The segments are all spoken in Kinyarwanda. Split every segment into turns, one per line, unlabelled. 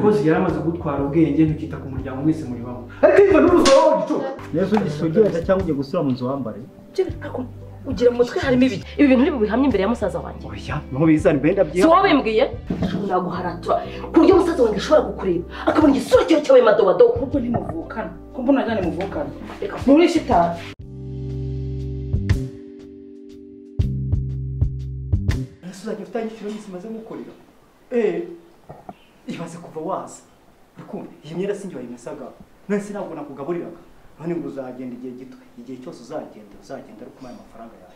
rwose yari amaze kugutwara ubwenge ntukita ku muryango mwese muri bamwe ariko iva n'uruzoro wawe gicuku
neza ugisogereza cyangwa ugiye gusura mu nzu wambare
Ibyo bitako ugira mu mutwe harimo ibiki ibi bintu uri bubihamye imbere ya musaza wanjye
oya ntubizane mbere
si
ndabyiha
wowe bimbwiye naguharatura ku buryo musaza wanjye ashobora kukureba akabona igisura cyawe cyabaye madowadowa kuko ntimuvukana ko mbona ajyanye muvukana reka nturishe itabi
ese uzajya ufite igiciro n'isi imaze gukorera eee imaze kuva waza urukundo iyi myenda sinjye wayimesaga nahise ntabwo nakugaburiraga none ngo uzagenda igihe gito igihe cyose uzagenda uzagenda ari kumaha amafaranga yawe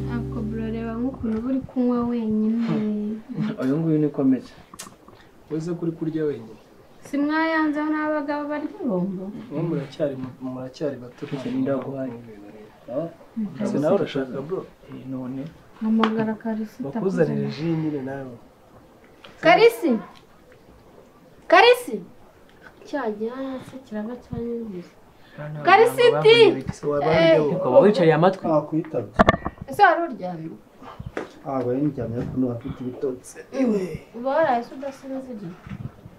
ntabwo burareba nk'ukuntu uba uri kunywa wenyine
uyu nguyu niko ameze
wese kuri kurya wenyine
si mwayanzeho n'abagabo barya irungu
mwe muracyari muracyari bato
Icyo ni ndaguhaye. Ah,
ese nawe urashaka bro
eh, none
hamagara karisi
bakuzanire
itakuzanira
ji nyine nawe
karisi karisi cya gihanga se kiraba cyanyuze karisi ti
ese waba urya wowe
ukaba wicariye amatwi
nakwitabye
ese wari uryamye
ntabwo yari njyanye ariko niba afite ibitotsi
uba waraye se udasinziriye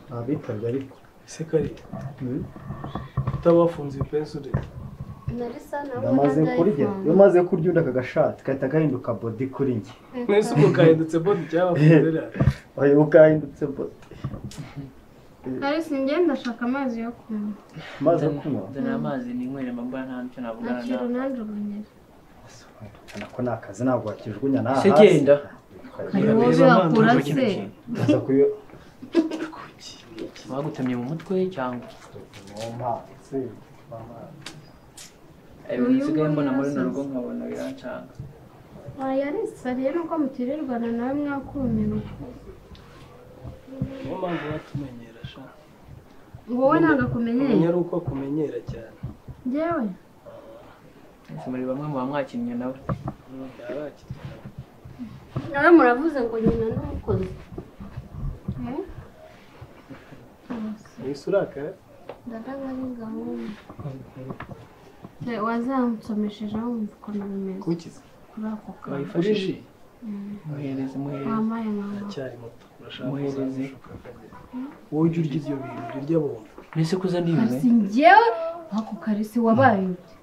ntabitabye ariko
ese kari utaba wafunze ipensi ure
narisa nawe
ndamaze kurya iyo umaze kurya undi aka gashati gahita gahinduka bodi kuri njye
mwese ubwo kahindutse bodi cyangwa wafunze ra
oya bwahindutse bodi
karisi ngenda ashaka amazi yo kunywa
maze kunywa
nzanira amazi ninywere mabwa nta nicyo navugana
akira
nawe
unanjugunyira
ubona ko ni akazi ntabwo wakijugunya naha
se genda
hari uwo bihakura se
ukaza kuyo
bagutemye mu mutwe cyangwa
mu mpano se mama
ibintu nsigaye mbona muri runo rugo nkabona birancanga
wayarisa rero uko mutirirwana nawe mwakumiwe
niyo mpamvu watumenyera sha
wowe ntabwo
umenya
akumenyeye
ari uko akumenyera cyane
njyewe
ese muri bamwe muba mwakinnye nawe
yarakira
nawe muravuze ngo nyina n'umukozi
mwese urakara
ndabaga ni gahunda wazamusomesheje wumva ukuntu bimeze
kukize
kuri ako kantu
wayifashe ji
muhereze muhereze
wambaye nkawe
aracyari muto urashaka
Muhereze.
kuzamushuka akagera wowe ujya urya ibyo bintu ujya urya bombo
mbese kuza ndiwe
karisi njyewe ako karisi wabaye ute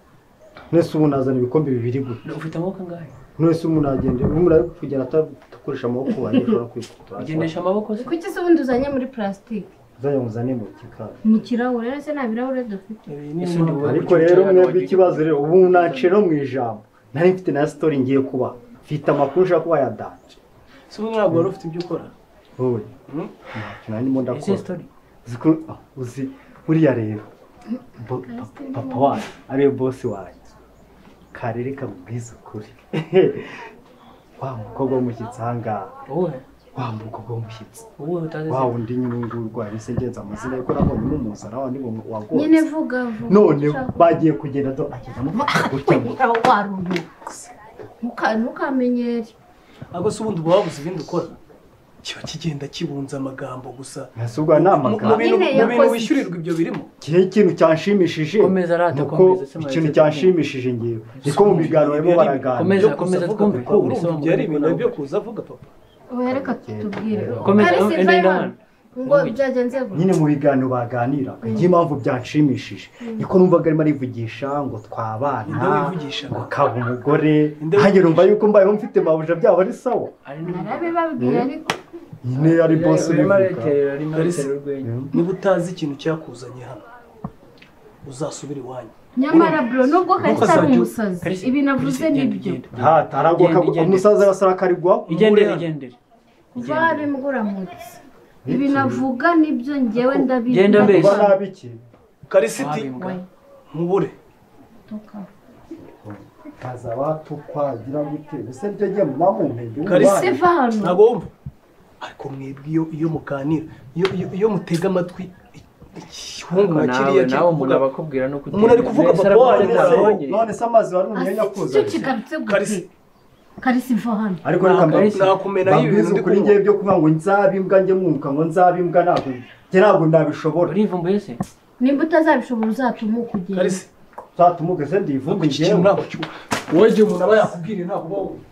mwese ubu nazana ibikombe bibiri gutya
ufite amaboko angahe
mwese umuntu agenda umuntu ari kugenda atakoresha amaboko wanjye ushobora kwikutura
ugendesha amaboko se
kuki se ubundi uzanye muri purasitike
uzajya muzane mu gikari
mu kirahure rero se nta birahure dufite
iyi ni
Ese
impamvu
ndi wowe.
ariko rero mwebwe ikibazo rero ubu nacira mu ijambo nari mfite na sitori ngiye kuba mfite amakuru ushaka kuba yadanje
si ubu ntabwo wari ufite ibyo ukora
wowe
Hmm?
ntacyo nari ndimo
ese
ndakora
sitori
uzi ko ah, uzi buriya rero bo- papa wanjye ariwe bosi wanjye karere kamubwiza ukuri wa mukobwa w'umushyitsi ahangaha
wowe
wa mukobwa w'umushyitsi
wowe utazi se
Wa wundi nyine uyu nguyu urwaye ese ngenza amazina ye ko nabonye mumuza nawe ni wagonze
nyine vuga vuga
none
ushaka-
bagiye kugenda do agenda mu gutya mu
Wera waruhutse Ntuka- ntukamenyere
ahubwo se ubundi uba wabuze ibindi ukora kiba kigenda kibunza amagambo gusa
nasubwa
Mu- mu
namagambo
bintu-
Nyine
mu bintu
yakoze
wishyurirwa ibyo birimo
gihe ikintu cyanshimishije
Komeza arata,
nuko
komeza, se mwabize
ikintu
kumwe.
cyanshimishije ngewe niko mu biganiro barimo baraganira
Komeza,
Ibyo kuza
komeza,
avuga
twumve,
kuko
twumve,
urumva
sobanura
ibyo ari
ibyo
ibintu
nawe
byo kuza avuga papa
wowe reka tubwire
Komeza,
Karisi,
enda
va
enda
iwanyu. ngo byagenze gutya
nyine mu biganiro baganira impamvu byanshimishije niko numvaga arimo arivugisha ngo
Ninde
twabana
wivugisha?
ngo kaba umugore
Ninde
nkange numva yuko mbayeho mfite mabuja byaba ari sawa
ari
narabibabwiye ariko
nyine ari bosi
urimo
ubivuga
areterera arimo
Kalisa.
areterera urwenya
niba utazi ikintu cyakuzanye hano uzasubire iwanyu
nyamara bro nubwo karisa ari
Ntukazajye-
umusazi
Kalisa,
ibi navuze
Kalisa, genda,
nibyo
genda.
ntata aragwa
Igenda, igenda.
umusaza arasarakarigwa
igendere igendere
kuva hari imburamutsi ibi navuga nibyo njyewe ndabizi
Genda mbese.
kuba nabi iki
karisiti
wabimbwa
mubure
kaza batukwagira gute ese byo njye mwamumpenge
Kalisa.
se va hano
ntabwo wumva ariko mwebwe iyo iyo muganira iyo iyo- iyo mutega amatwi ihungu
Ariko
na
nawe
kiriya kiri
nawe umuntu
kuvuga
aba akubwira no kutera
Umuntu ari kuvuga papa wanyu,
none se amazi wari umwenya
Asi,
kuza
icyo kigarutse
Kalisa.
gute karisa va hano
ariko
Nta-
reka mbabwize
nakumena y'ibintu ndi
ukuri
kunywa
ngewe byo kuvuga ngo nzabe imbwa njye mwunguka ngo nzabe imbwa ntabwo njye ntabwo nabishobora
urivumbuye se
nimba utazabishobora uzatume kugenda
karisi
uzatumuke se ndivuge
iki kintu
njyewe
ntabwo cyo wowe igihe umuntu aba yakubwiriye ntabwo uba wumva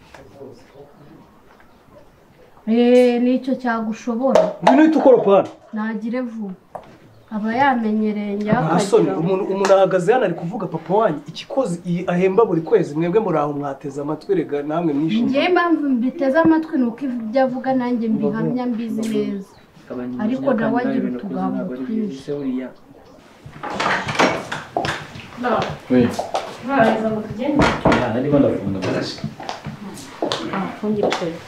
eee nicyo cyagushobora
ngwino uhita ukoropa hano
ntagire vuba aba yamenyereye
Musoni
njyakagira
umuntu umuntu ahagaze hano ari kuvuga papa wanyu ikikozi iyi ahemba buri kwezi mwebwe muri aho mwateze amatwi rega namwe mwishimye
njyewe impamvu mbiteze amatwi ni uko ibyo avuga nanjye mbihamya mbizi neza Ariko nawe agira utugambo twinshi.
ntarangiza ngo tugende
arimo ndafunga amaraso
afungire ukwezi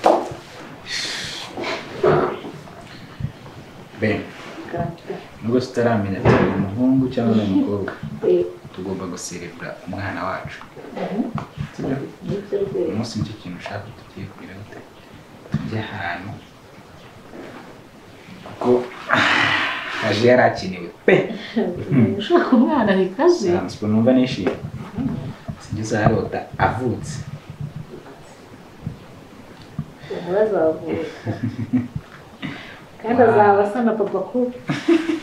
ben nubwo tutaramenya ko ari umuhungu cyangwa ari umukobwa tugomba guserebura umwana wacu sibyo? umunsi nicyo kintu ushaka tugiye kureba gute tujye ahantu kuko aje yari akenewe pe
ushaka umwana reka aje
nsanzwe numva nishimye sinjye uzarota avutse
umugore azavuka kandi azaba asa na papa kuko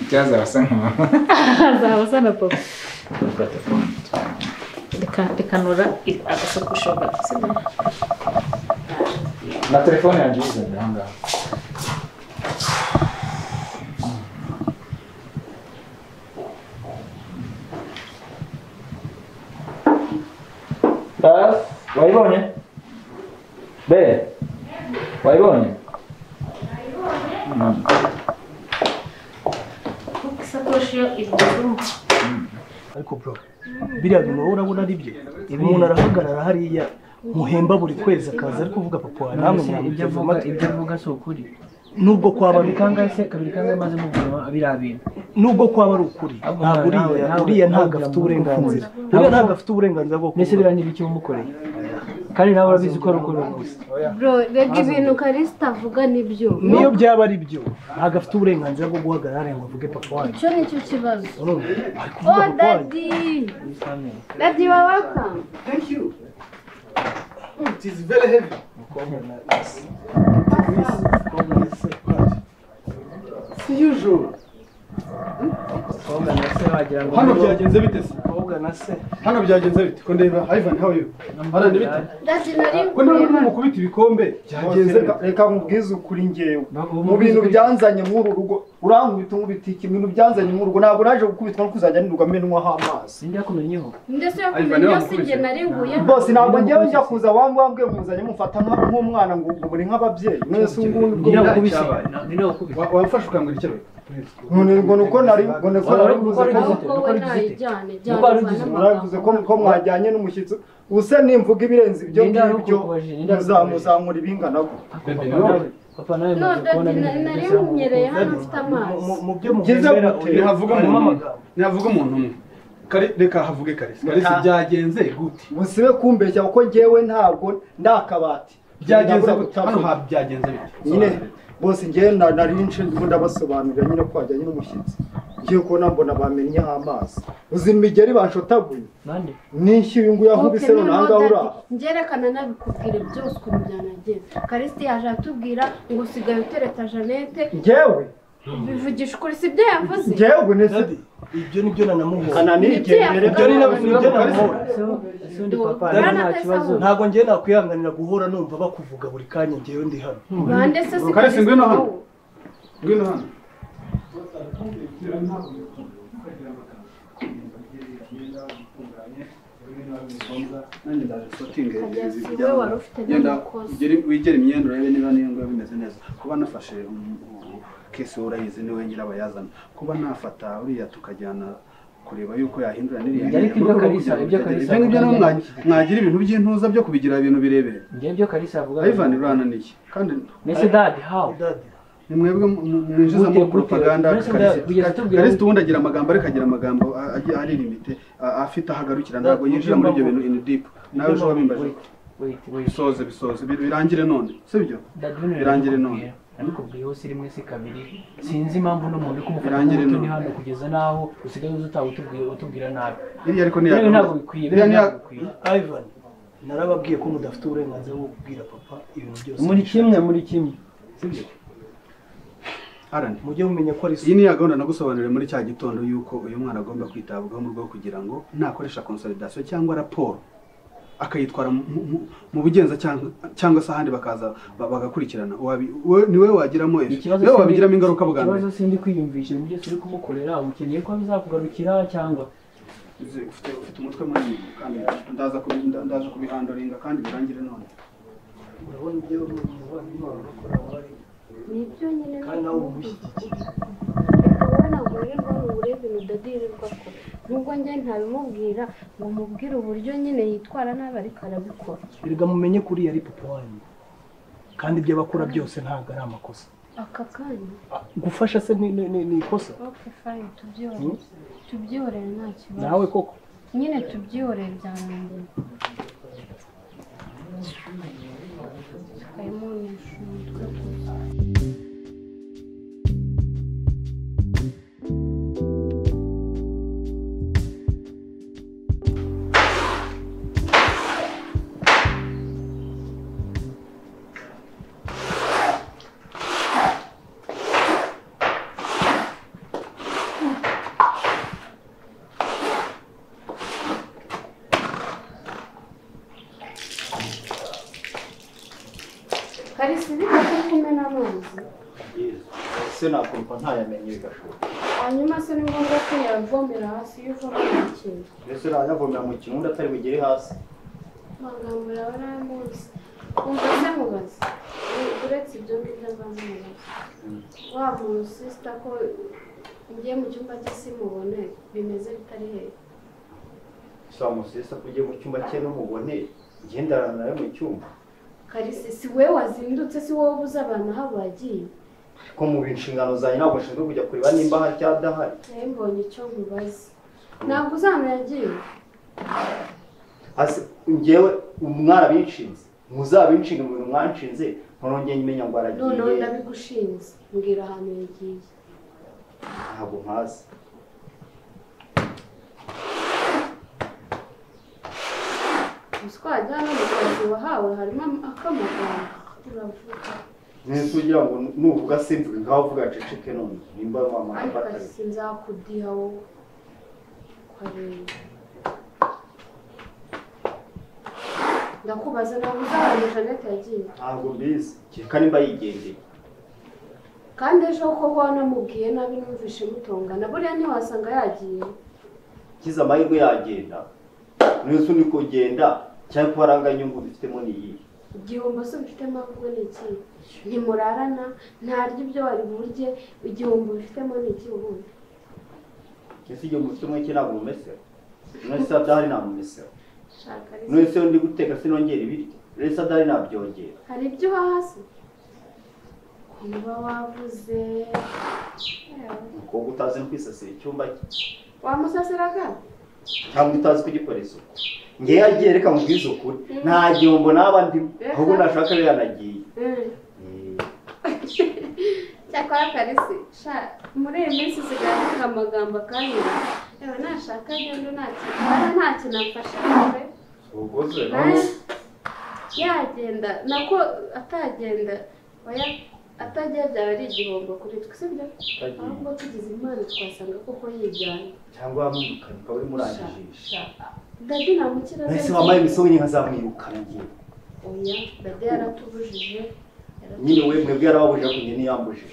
cyazaba asa nka mama
azaba asa na papa
Dufata phone, tukajya.
Reka- rekanura agasakoshi bagafite
na telefone yanjye yizanye aha ngaha Dad, wayibonye be wayibonye Mm.
kuko isakoshi yo iri mu cyumba
ariko bro biriya bintu wowe urabona ari byo umuntu arahagarara hariya muhemba buri kwezi akaza ari kuvuga papa wanyu namwe
ibyo
mwamuteze
avuga
amatwi
ibyo avuga si ukuri
nubwo kwaba ari
kabiri kangahe se kabiri kangahe maze muguma biriya bintu
nubwo kwaba ari ukuri
Ahubwo
ntabwo
nawe-
uriya
nawe-
uriya
nawe
ntabwo afite
uramukunda.
uburenganzira
Nawe
uriya
ushaka-
ntabwo afite uburenganzira bwo
mbese biriya ni ibiki umukoreye kandi nawe urabizi ko ari ukuri gusa
bro rega ibintu karisita avuga nibyo
niyo byaba ari byo ntabwo afite uburenganzira bwo guhagarara hariya ngo avuge papa wanyu
icyo nicyo kibazo
urumva ari kuvuga
oh
papa wanyu
dadi dadi wa welcome
umukobwa na se wagira ngo
hano byagenze bite se
umukobwa na se
hano byagenze bite ko ndeba ivan how are you hano ni bite
dadi nari
ko ndeba urimo mukubita ibikombe byagenze bite?
reka nkubwize ukuri njyewe
Ntabwo
mu bintu byanzanye mw'uru rugo urankubita nkubita iki ibintu byanzanye mw'uru rugo ntabwo naje gukubitwa no kuzajya nirwa amenwaho amazi
sinjya kumenyeho
ndetse yo
Ivan,
kumenya yose
yamukubise.
njye nari nguye
bose ntabwo njyewe njya kuza wambwe wambwe muzanye mufata nka- nk'umwana ngo ngo muri nk'ababyeyi mwese ubungubu ubwo
ninawe
bwari
kubise
cyabaye.
ninawe kubise
Wa- wamfashe ukambwira icyo
ngo- ngo nuko nari ngo nuko nari buze ko
nawe ubwo we ntayijyane jyane
Nuko wari
uvane
ugize-
mwavuze ko ko mwajyanye n'umushyitsi use nimvuga ibirenze ibyo
Linda,
ngibyo
ntukubajije, Linda,
muzamuzamura ibingana gutya
papa nawe
no
muzi
dadi
kubona
nari
bimeze
nari
gusa
munyereye hano mfite amazi
mu byo
Byiza
mugendera
gute?
uyu
Ntihavuga mu
harimo
nama.
amagambo
ntihavuga umuntu umwe Kari- reka havuge karisi karisi
Ah.
byagenze gute
musibe kumbeshya kuko njyewe ntabwo ndi akabati
byagenze
Nabura
gute
gutapfa.
hano ha byagenze bite
nyine bose njyewe na- nari nshinzwe ubundi abasobanurira nyine ko hajyanye n'umushyitsi ngiye kubona mbona bamennyeho amazi uzi imigeri banshotaguye
nande
n'inshyi uyu nguyu ankubise
noneho
runanga
dadi,
uraha
ngerekana nabikubwira byose ukuntu byanagenze karisiti yaje atubwira ngo sigaye utereta janete
njyewe
bivugisha ukuri si byo yavuze
njyewe nese
Dadi, ibyo nibyo nanamuhora
kana nigendere
Nibyo
ibyo
reka-
ni
nabyo-
nabyo nanamuhora
ese undi papa yari nta kibazo
ntabwo ngewe nakwihanganira guhora numva bakuvuga buri kanya ngewe ndi hano
bande se si
Karisi,
karisiti
ngwino hano.
wowe.
ngwino hano nanjye ndaje sotinge
Kagezi,
ibi
wowe
byaba-
wari ufite
genda
n'amakosa.
ugere- wigere imyenda urebe niba niyo nguyu bimeze neza kuba nafashe um- um- kesi urayizi niwe nyirabayazana kuba nafata uriya tukajyana kureba yuko yahindura n'iriya
Ariko ibyo Kalisa- ibyo Kalisa
ibyo ngibyo nabo
avuga
mwagi- mwagira ibintu by'intuza byo kubigira ibintu birebire
njye ibyo kalisa avuga
ivan urananiye kandi
mbese dadi how
Dadi,
ni mwebwe mu- mu- mwinjiza muri
Gute, gute?
propaganda
Mbese ndawe, kugeza tubwira-
karisi ubundi agira amagambo ariko agira amagambo a- agiye ari limite afite aho agarukira ntabwo yinjira muri ibyo bintu in deep nawe ejo wabimbaje
Wait, wait, wait.
bisoze bisoze bi- birangire none sibyo
Dadi, bino
Birangire none.
ndabikubwira. nabikubwiyeho si rimwe si kabiri sinzi impamvu n'umuntu uri kumufata
Birangire
nk'utu ni
none.
hano kugeza n'aho usigaye uzi utawe utubwiye- utubwira nabi
iriya ariko ni
biriya ntabwo bikwiye biriya ntabwo bikwiye
ivan narababwiye ko mudafite uburenganzira bwo kubwira papa ibintu byose
muri kimwe muri kimwe
Harani,
mujye mumenya ko ari
iyi
isuku
ni ya gahunda nagusobanuriye muri cya gitondo y'uko uyu mwana agomba kwitabwaho mu rwego kugira ngo nakoresha konsolidasiyo cyangwa raporo akayitwara mu- mu- mu bugenza cyangwa cyangwa se ahandi bakaza ba- bagakurikirana Wabi- we- ni we wagiramo ejo
Ikibazo
ni we
sindi-
wabigiramo ingaruka bwa mbere
ikibazo sindi kwiyumvisha ibintu byose uri kumukorera ukeneye ko bizakugarukira cyangwa
Uzi, ufite ufite umutwe munini kandi ndaza kubi- nda- ndaza kubihandoringa kandi birangire none
urabona ibyo umubano Imana urakora aba ari
nibyo nyine
kandi nawe umushyigikira
wowe ntabwo wirirwa mu burezi udadirirwa ko nubwo njye ntabimubwira ngo mubwire uburyo nyine yitwara nabi ariko arabikora
erega mumenye ko uriya ari papa wanyu kandi ibyo abakora byose ntabwo ari amakosa
aka kanya
gufasha se ni ni- ni- ni ikosa
oke fayini tubyihorere tubyihorere nta kibazo
nawe koko
nyine tubyihorere byarangiye tukayimunisha umutwe gusa karisa ibika ko kumena amazi
se nakumva ntayamenye bigashoboka
hanyuma se ni ngombwa ko yavomera hasi y'uvomera ikintu
mbese urayavomera mu kirundo atari bugere hasi
amagambo yawe ari ay'umunsi wumva se mubaze U- uretse ibyo ngibyo nzamubaza wa muntu sisita ko ngiye mu cyumba cye simubone bimeze bitari hehe
saa musesa ko ugiye mu cyumba cye n'umubone ngendarana nawe mu cyumba
karisa si wowe wazindutse si wowe ubuze abantu aho bagiye
ko mu nshingano zanjye ntabwo nshinzwe kujya kureba nimba hari cyangwa adahari
nawe mbonye icyo nkubaza ntabwo uzamenya agiye
hasi ngewe mwarabinshinze muzabinshinga mu bintu mwanshinze nturongeye nyimenya ngo
noneho
aragiye
ndabigushinze mbwira ahantu yagiye
ntabwo nkazi
gusa twajya no mu kazi wahawe harimo am- ak'amagambo uravuga
nzi ugira ngo nuvuga simvuge nkaho uvuga ceceke none nimba
ariko
wamara
karisa nzakudiha wowe ukareba ndakubaza ntabwo uzahantu janete yagiye
ntabwo mbizi kereka nimba yigendeye
kandi ejo koko wanamubwiye nabi numvishe mutongana buriya ntiwasanga yagiye
kize amahirwe yagenda n'inzu ni kugenda cyangwa kuba aranganya inyungu dufitemo niyihe
igihombo se mfitemo ahubwo ni iki ntimurarana ntarya ibyo wari burye igihombo bifitemo ni iki ubundi
ese igihe mufitemo iki ntabwo mumesera none se adahari nta mumesera
shaka ari
none se ndi guteka sinongera ibiryo none se adahari nabyongera
hari ibyo hasi niba wavuze yewe,
umukobwa utazi no kwisasira icyumba cye
wamusasiraga
cyangwa utazi kugikora isuku ngewe yagiye reka mubwize ukuri nta gihombo naba ndimo ahubwo nashaka rero yanagiye
Mm.
Eh,
cyakora karisi sha muri iyi minsi usigaye avuga amagambo akanyura yewe nashaka agenda ntakintu ntacyo nafasha nawe
uguze
naye yagenda nako atagenda oya atagiye byaba ari igihombo kuri twe sibyo
utagiye
ahubwo tugize impano twasanga koko yijyana
cyangwa wamwirukana uri murangije
Sha, sha. dadi nta mukira
nahise wampaye imisoro nyine nkazamwirukana ngewe
oya dadi yaratubujije yaratubujije.
nyine we mwebwe yarababujije ariko njye niyambujije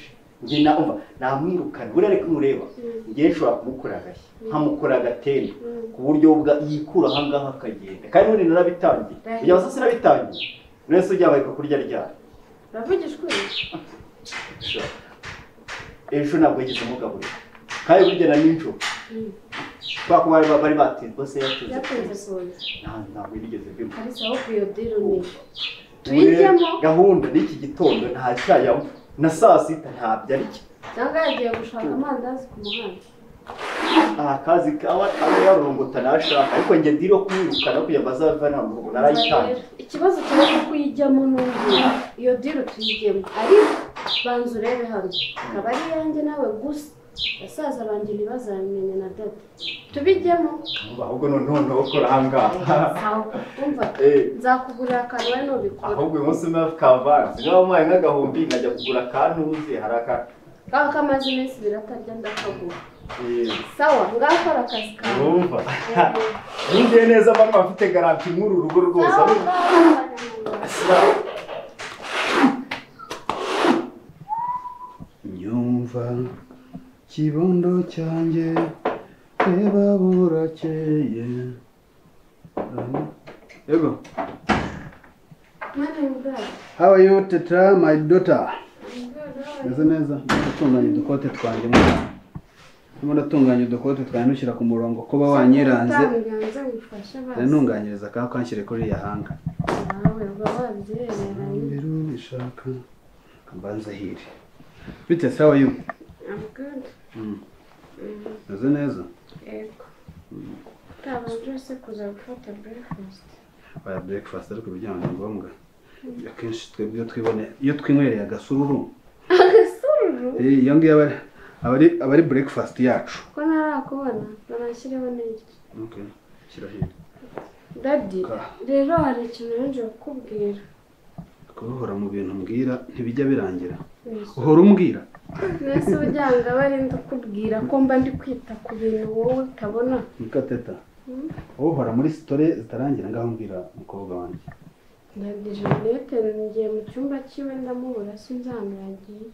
njye namva namwirukana buriya reka mureba
Mm.
njye nshobora kumukora agashya nkamukora agatende
Mm.
ku buryo bwa yikura ahangaha akagenda kandi n'ubundi narabitangiye kujya hasi sinabitangiye none se ujya abayika kurya ryari
uravugishwa uyu?
Sha. ejo ntabwo yigeze umugaburira kandi bugena nijoro
Mm.
kubera ko bari bari batinze bose yatinze
byakunze kuza
Nta- ntabwo yigeze mbimuha
karisa aho kuyodira ni tuyijyemo
Ubu gahunda n'iki gitondo nta cyayamo na saa sita ntabyo arya
cyangwa yagiye gushaka amandazi ku muhanda
aha kazi kawe aba yarurungota nashaka ariko njye ndiro kumwirukana kugira ngo azave nta murugo narayitangiye
ikibazo cyane kuko uyijyamo n'umbwira iyo diri tuyijyemo ariko banza urebe hamwe akaba ari iyanjye nawe gusa basaza banjye ntibazamenya na dada tubijyemo
ahubwo noneho ndabukora ahangaha
aho wumva
Eh,
nzakugurira akantu we nubikora
ahubwo uyu munsi mwavu kavanze niba wamuhaye nk'agahumbi nkajya kugura akantuze hari aka
ngaho kamaze iminsi ibiri atarya ndakagura sawa ngaho kora akazi kawe
urumva yumviye neza mama afite garanti nk'uru rugo rwose
sawa
ariko
ngaho abanyamuryango.
nyumva kibondo cyanjye reba burakeye yego
mwana w'umwana
how are you teta my daughter meze neza natunganya udukote twanjye mwana ndimo natunganya udukote twanjye nushyira ku murongo kuba wanyiranze
utanganza wifashe
rero
basi
ntunganyiriza akaba kanshyire kuri iyi hanga
nawe uba wabyihereranye
imbere ubishaka mbanza hiri bite se how are you
amuganda
Mm. meze neza
yego utabanje byose kuza gufata breakfast
baya breakfast ariko ibijyanye ni ngombwa akenshi twebwe iyo twibone iyo twinywereye agasururu
agasururu
eh, iyo ngiyo aba ari- aba ari- aba ari breakfast yacu
ko ntarakubona banashyireho n'iryo
Okay, shyira hino
dadi
Ka.
rero hari ikintu yongeye kukubwira
kuruhora mu bintu mbwira ntibijya birangira
Yesu.
uhora umbwira
mbese uburyango aba ari ndakubwira ko mba ndi kwita ku bintu wowe utabona
niko teta
Mm.
wowe uhora muri sitore zitarangira ngaho mbwira umukobwa wanjye
dadi jeanette ngiye mu cyumba cyiwe ndamubura sinzamwegeye